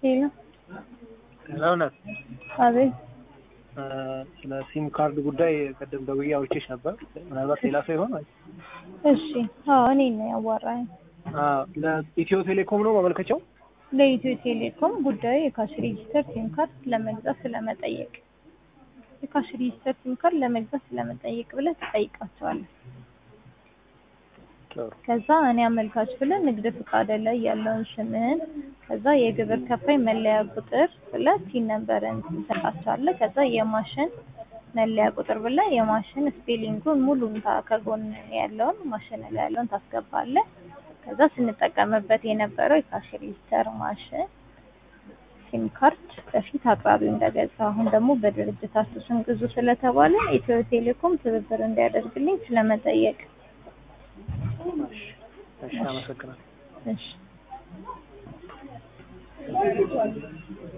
ሄሎ ለእውነት አቤት ስለ ሲም ካርድ ጉዳይ ቅድም ደውዬ አውርቼሽ ነበር። ምናልባት ሌላ ሰው ይሆን? እሺ አዎ እኔ ነው ያዋራኝ አዎ፣ ለኢትዮ ቴሌኮም ነው ማመልከቻው። ለኢትዮ ቴሌኮም ጉዳዩ የካሽ ሬጂስተር ሲም ካርድ ለመግዛት ስለመጠየቅ የካሽ ሬጂስተር ሲም ካርድ ለመግዛት ስለመጠየቅ ብለህ ትጠይቃቸዋለህ። ጥሩ ከዛ እኔ አመልካች ብለህ ንግድ ፍቃድ ላይ ያለውን ስምህን ከዛ የግብር ከፋይ መለያ ቁጥር ብለህ ቲን ነምበርን ትሰጣቸዋለህ። ከዛ የማሽን መለያ ቁጥር ብለህ የማሽን ስፔሊንጉን ሙሉን ታ- ከጎን ያለውን ማሽን ላይ ያለውን ታስገባለህ። ከዛ ስንጠቀምበት የነበረው የካሽ ሬጂስተር ማሽን ሲም ካርድ በፊት አቅራቢው እንደገዛ አሁን ደግሞ በድርጅታችሁ ስም ግዙ ስለተባለ ኢትዮ ቴሌኮም ትብብር እንዲያደርግልኝ ስለመጠየቅ እሺ፣ አመሰግናለሁ። እሺ